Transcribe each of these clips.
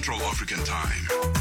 Central African Time.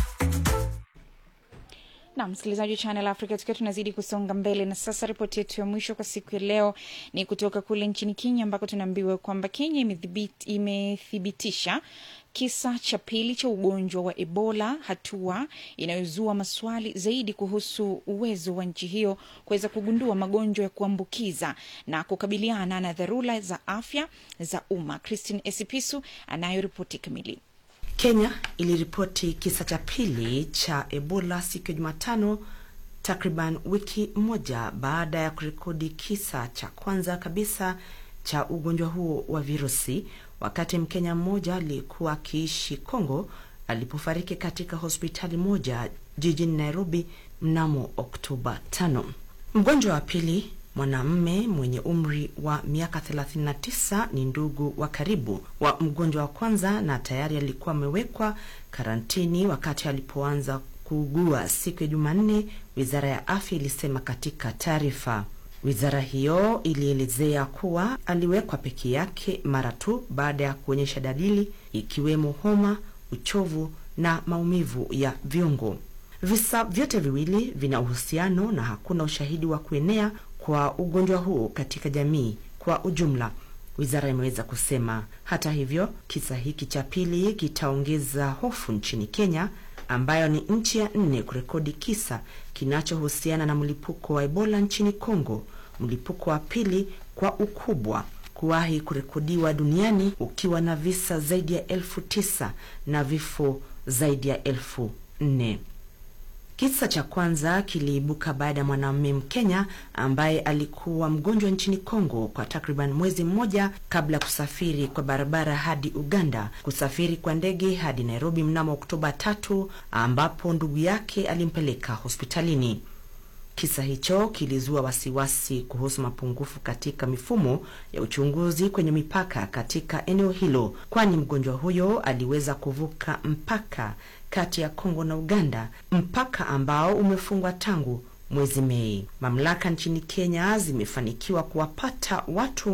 na msikilizaji wa Channel Africa, tukiwa tunazidi kusonga mbele, na sasa ripoti yetu ya mwisho kwa siku ya leo ni kutoka kule nchini Kenya, ambako tunaambiwa kwamba Kenya imethibit- imethibitisha kisa cha pili cha ugonjwa wa Ebola, hatua inayozua maswali zaidi kuhusu uwezo wa nchi hiyo kuweza kugundua magonjwa ya kuambukiza na kukabiliana na dharura za afya za umma. Christine Esipisu anayo ripoti kamili. Kenya iliripoti kisa cha pili cha Ebola siku ya Jumatano, takriban wiki moja baada ya kurekodi kisa cha kwanza kabisa cha ugonjwa huo wa virusi, wakati Mkenya mmoja aliyekuwa akiishi Kongo alipofariki katika hospitali moja jijini Nairobi mnamo Oktoba 5. Mgonjwa wa pili mwanamme mwenye umri wa miaka 39 ni ndugu wa karibu wa mgonjwa wa kwanza na tayari alikuwa amewekwa karantini wakati alipoanza kuugua siku ya Jumanne, wizara ya afya ilisema katika taarifa. Wizara hiyo ilielezea kuwa aliwekwa peke yake mara tu baada ya kuonyesha dalili ikiwemo homa, uchovu na maumivu ya viungo. Visa vyote viwili vina uhusiano na hakuna ushahidi wa kuenea kwa ugonjwa huo katika jamii kwa ujumla, wizara imeweza kusema. Hata hivyo, kisa hiki cha pili kitaongeza hofu nchini Kenya, ambayo ni nchi ya nne kurekodi kisa kinachohusiana na mlipuko wa Ebola nchini Kongo, mlipuko wa pili kwa ukubwa kuwahi kurekodiwa duniani ukiwa na visa zaidi ya elfu tisa na vifo zaidi ya elfu nne. Kisa cha kwanza kiliibuka baada ya mwanamume Mkenya ambaye alikuwa mgonjwa nchini Kongo kwa takriban mwezi mmoja kabla ya kusafiri kwa barabara hadi Uganda, kusafiri kwa ndege hadi Nairobi mnamo Oktoba tatu, ambapo ndugu yake alimpeleka hospitalini. Kisa hicho kilizua wasiwasi kuhusu mapungufu katika mifumo ya uchunguzi kwenye mipaka katika eneo hilo, kwani mgonjwa huyo aliweza kuvuka mpaka kati ya Kongo na Uganda, mpaka ambao umefungwa tangu mwezi Mei. Mamlaka nchini Kenya zimefanikiwa kuwapata watu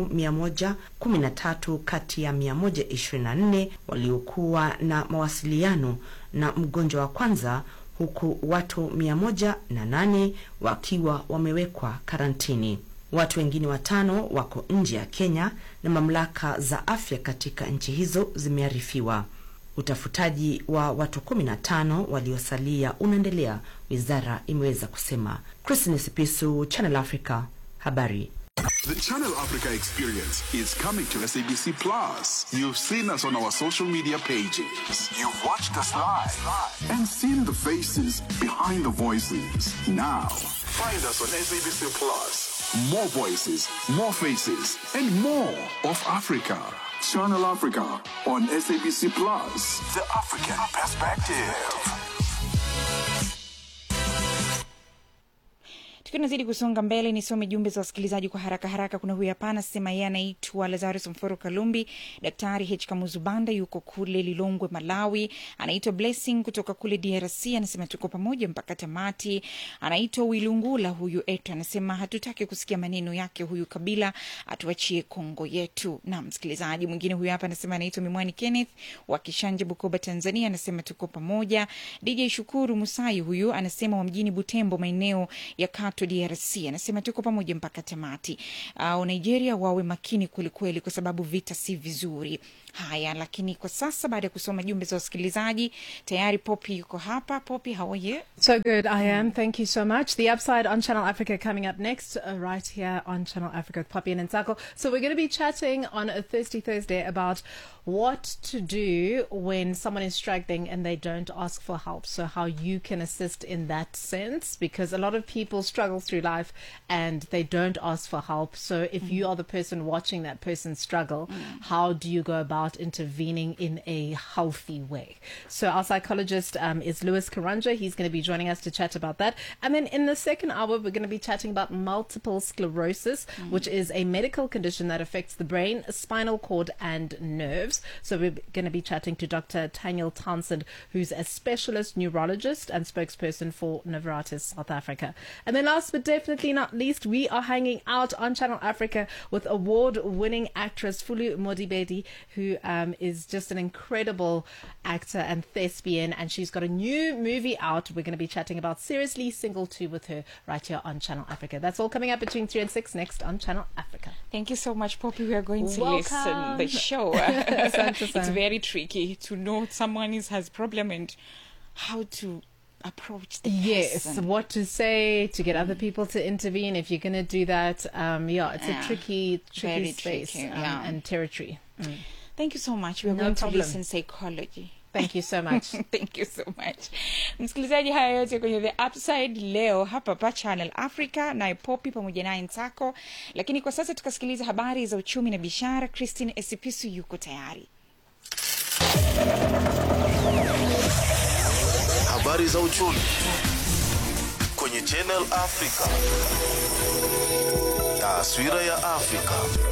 113 kati ya 124 waliokuwa na mawasiliano na mgonjwa wa kwanza huku watu 108 wakiwa wamewekwa karantini. Watu wengine watano wako nje ya Kenya na mamlaka za afya katika nchi hizo zimearifiwa. Utafutaji wa watu 15 waliosalia unaendelea, wizara imeweza kusema. Christine Sipisu, Channel Africa, habari. The Channel Africa experience is coming to SABC Plus. You've seen us on our social media pages. You've watched us live and seen the faces behind the voices. Now, find us on SABC Plus. More voices, more faces, and more of Africa. Channel Africa on SABC Plus. The African perspective. tukiwa tunazidi kusonga mbele nisome jumbe za wasikilizaji kwa haraka haraka kuna huyu hapa anasema yeye anaitwa lazarus mforo kalumbi daktari h kamuzubanda yuko kule lilongwe malawi anaitwa blessing kutoka kule drc anasema tuko pamoja mpaka tamati anaitwa wilungula huyu etu anasema hatutaki kusikia maneno yake huyu kabila atuachie kongo yetu na msikilizaji mwingine huyu hapa anasema anaitwa mimwani kenneth wa kishanje bukoba tanzania anasema tuko pamoja dj shukuru musai huyu anasema wa mjini butembo maeneo ya kato drc anasema tuko pamoja mpaka tamati uh, nigeria wawe makini kwelikweli kwa sababu vita si vizuri haya lakini kwa sasa baada ya kusoma jumbe za wasikilizaji tayari popi yuko hapa popi how are you So good, I am. Thank you so much. The Upside on Channel Africa coming up next, uh, right here on Channel Africa with Poppy and Nsako. So we're going to be chatting on a Thirsty Thursday about what to do when someone is struggling and they don't ask for help. So how you can assist in that sense, because a lot of people struggle through life and they don't ask for help. So if you are the person watching that person struggle, how do you go about intervening in a healthy way? So our psychologist um, is Lewis Karanja. He's going to be joining us to chat about that. And then in the second hour, we're going to be chatting about multiple sclerosis, which is a medical condition that affects the brain, spinal cord, and nerves. So we're going to be chatting to Dr. Daniel Townsend, who's a specialist neurologist and spokesperson for Novartis South Africa. And then last but definitely not least, we are hanging out on Channel Africa with award-winning actress Fulu Modibedi, who who um, is just an incredible actor and thespian, and she's got a new movie out. We're going to be chatting about Seriously Single 2 with her right here on Channel Africa. That's all coming up between 3 and 6 next on Channel Africa. Thank you so much, Poppy. We are going to Welcome. listen the show. Asante it's sana. very tricky to know someone is has problem and how to approach the Yes, person. what to say to get other people to intervene. If you're going to do that, um, yeah, it's Yeah. a tricky, tricky Very space tricky, um, yeah. and territory. Mm. Thank you so much. We are No going problem. to listen psychology. Thank you so much. thank you so much msikilizaji haya yote kwenye the upside leo hapa pa channel africa naye popi pamoja naye nsako lakini kwa sasa tukasikiliza habari za uchumi na biashara christine esipisu yuko tayari Habari za uchumi kwenye Channel Africa. Taswira ya Afrika.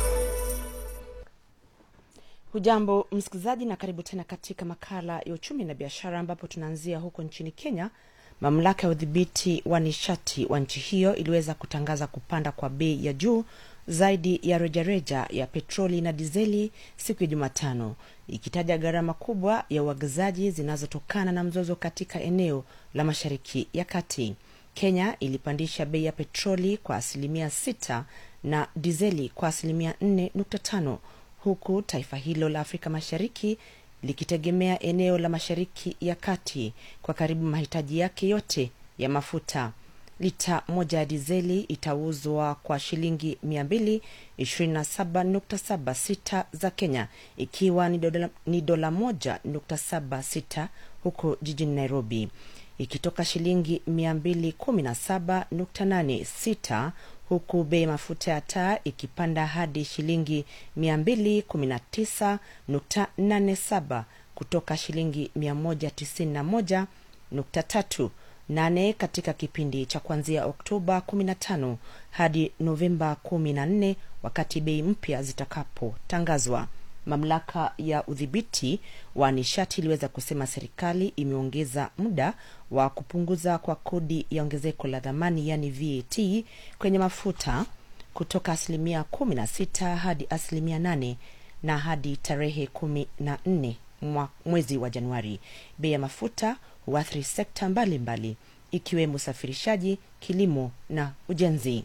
hujambo msikilizaji na karibu tena katika makala ya uchumi na biashara ambapo tunaanzia huko nchini kenya mamlaka ya udhibiti wa nishati wa nchi hiyo iliweza kutangaza kupanda kwa bei ya juu zaidi ya rejareja ya petroli na dizeli siku ya jumatano ikitaja gharama kubwa ya uagizaji zinazotokana na mzozo katika eneo la mashariki ya kati kenya ilipandisha bei ya petroli kwa asilimia 6 na dizeli kwa asilimia 4.5 huku taifa hilo la afrika mashariki likitegemea eneo la mashariki ya kati kwa karibu mahitaji yake yote ya mafuta lita moja ya dizeli itauzwa kwa shilingi 227.76 za kenya ikiwa ni dola, ni dola moja nukta saba sita huko jijini nairobi ikitoka shilingi 217.86 huku bei ya mafuta ya taa ikipanda hadi shilingi 219.87 kutoka shilingi 191.3 nane katika kipindi cha kuanzia oktoba 15 hadi novemba 14 wakati bei mpya zitakapotangazwa mamlaka ya udhibiti wa nishati iliweza kusema serikali imeongeza muda wa kupunguza kwa kodi ya ongezeko la dhamani yani vat kwenye mafuta kutoka asilimia 16 hadi asilimia 8 na hadi tarehe 14 mwa- mwezi wa januari bei ya mafuta huathiri sekta mbalimbali mbali, ikiwemo usafirishaji kilimo na ujenzi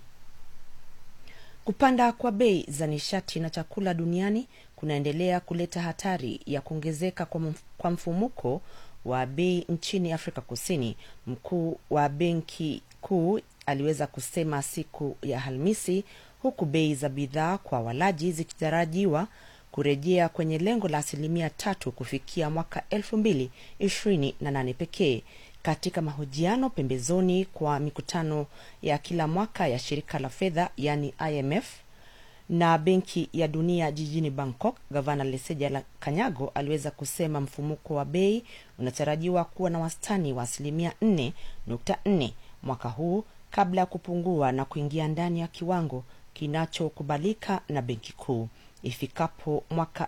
kupanda kwa bei za nishati na chakula duniani kunaendelea kuleta hatari ya kuongezeka kwa, mf- kwa mfumuko wa bei nchini afrika kusini mkuu wa benki kuu aliweza kusema siku ya alhamisi huku bei za bidhaa kwa walaji zikitarajiwa kurejea kwenye lengo la asilimia tatu kufikia mwaka elfu mbili ishirini na nane pekee katika mahojiano pembezoni kwa mikutano ya kila mwaka ya shirika la fedha yani imf na benki ya dunia jijini bangkok gavana leseja la kanyago aliweza kusema mfumuko wa bei unatarajiwa kuwa na wastani wa asilimia 4.4 mwaka huu kabla ya kupungua na kuingia ndani ya kiwango kinachokubalika na benki kuu ifikapo mwaka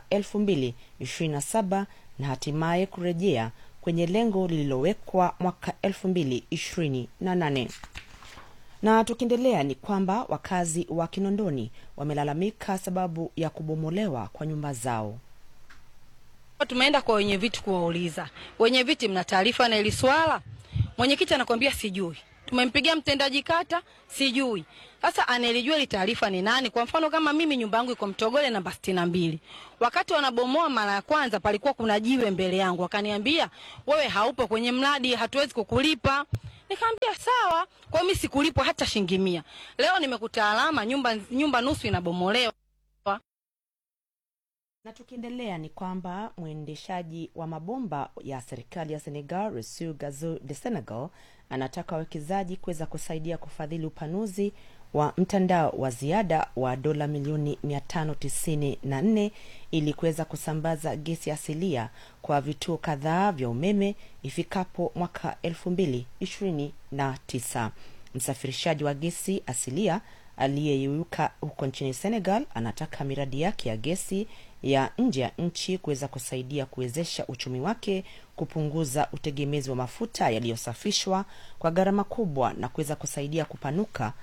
227 na hatimaye kurejea kwenye lengo lililowekwa mwaka 228 na tukiendelea ni kwamba wakazi wa kinondoni wamelalamika sababu ya kubomolewa kwa nyumba zao Tumeenda kwa wenye viti kuwauliza, wenye viti, mna taarifa na hili swala? Mwenyekiti anakwambia sijui. Tumempigia mtendaji kata, sijui. Sasa anayelijua ile taarifa ni nani? Kwa mfano kama mimi nyumba yangu iko Mtogole namba sitini na mbili. Wakati wanabomoa mara ya kwanza, palikuwa kuna jiwe mbele yangu, wakaniambia wewe haupo kwenye mradi, hatuwezi kukulipa. Nikamwambia sawa, kwa hiyo mimi sikulipwa hata shilingi mia. Leo nimekuta alama nyumba, nyumba nusu inabomolewa. na tukiendelea ni kwamba mwendeshaji wa mabomba ya serikali ya senegal resu gazo de senegal anataka wawekezaji kuweza kusaidia kufadhili upanuzi wa mtandao wa ziada wa dola milioni 594 ili kuweza kusambaza gesi asilia kwa vituo kadhaa vya umeme ifikapo mwaka 229 msafirishaji wa gesi asilia aliyeyeyuka huko nchini senegal anataka miradi yake ya gesi ya nje ya nchi kuweza kusaidia kuwezesha uchumi wake kupunguza utegemezi wa mafuta yaliyosafishwa kwa gharama kubwa na kuweza kusaidia kupanuka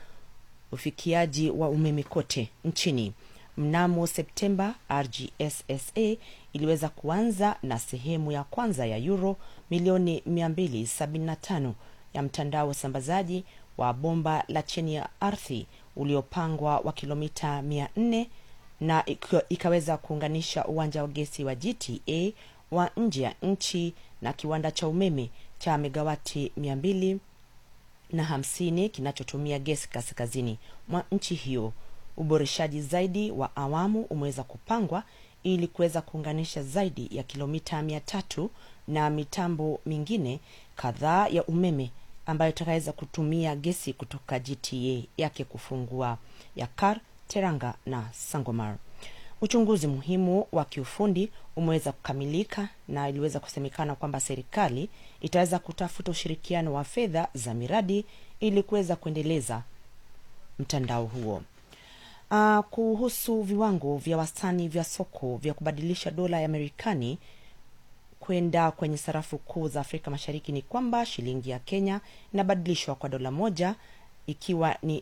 ufikiaji wa umeme kote nchini mnamo septemba rgssa iliweza kuanza na sehemu ya kwanza ya euro milioni 275 ya mtandao wa usambazaji wa bomba la chini ya ardhi uliopangwa wa kilomita 400 na ika- ikaweza kuunganisha uwanja wa gesi wa gta wa nje ya nchi na kiwanda cha umeme cha megawati 200 na hamsini kinachotumia gesi kaskazini mwa nchi hiyo uboreshaji zaidi wa awamu umeweza kupangwa ili kuweza kuunganisha zaidi ya kilomita mia tatu na mitambo mingine kadhaa ya umeme ambayo itakaweza kutumia gesi kutoka gta yake kufungua yakar teranga na sangomar uchunguzi muhimu wa kiufundi umeweza kukamilika na iliweza kusemekana kwamba serikali itaweza kutafuta ushirikiano wa fedha za miradi ili kuweza kuendeleza mtandao huo uh, kuhusu viwango vya wastani vya soko vya kubadilisha dola ya marekani kwenda kwenye sarafu kuu za afrika mashariki ni kwamba shilingi ya kenya inabadilishwa kwa dola moja ikiwa ni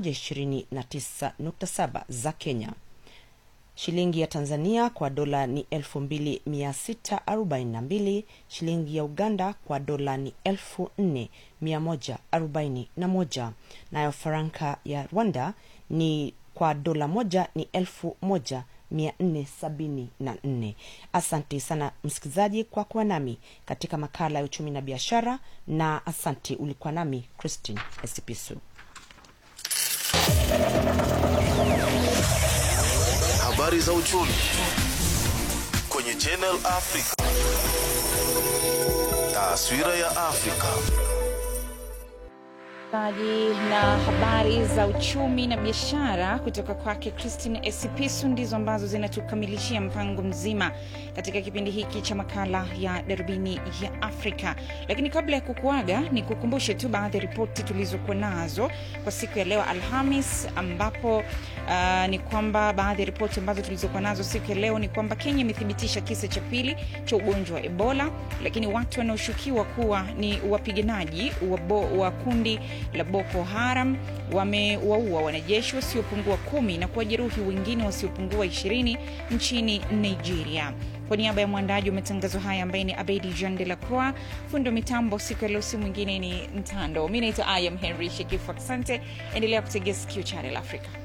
129.7 za kenya shilingi ya tanzania kwa dola ni 2642 shilingi ya uganda kwa dola ni 4141 nayo faranka ya rwanda ni kwa dola moja ni 1474 asante sana msikilizaji kwa kuwa nami katika makala ya uchumi na biashara na asante ulikuwa nami christine esipisu Habari za uchumi kwenye Channel Africa. Taswira ya Afrika. Taji na habari za uchumi na biashara kutoka kwake Christine Esipisu ndizo ambazo zinatukamilishia mpango mzima katika kipindi hiki cha makala ya darubini ya Afrika. Lakini kabla ya kukuaga, ni kukumbushe tu baadhi ya ripoti tulizokuwa nazo kwa siku ya leo Alhamis, ambapo uh, ni kwamba baadhi ya ripoti ambazo tulizokuwa nazo siku ya leo ni kwamba Kenya imethibitisha kisa cha pili cha ugonjwa wa Ebola, lakini watu wanaoshukiwa kuwa ni wapiganaji wa, bo, wa kundi la Boko Haram wamewaua wanajeshi wasiopungua kumi na kuwajeruhi wengine wasiopungua ishirini nchini Nigeria. Kwa niaba ya mwandaji wa matangazo haya ambaye ni Abedi Jean de la Croix, fundi wa mitambo siku ya leo si mwingine ni Mtando. Mi naitwa Ayam Henry Shekifu. Asante, endelea kutegea sikio Channel Africa.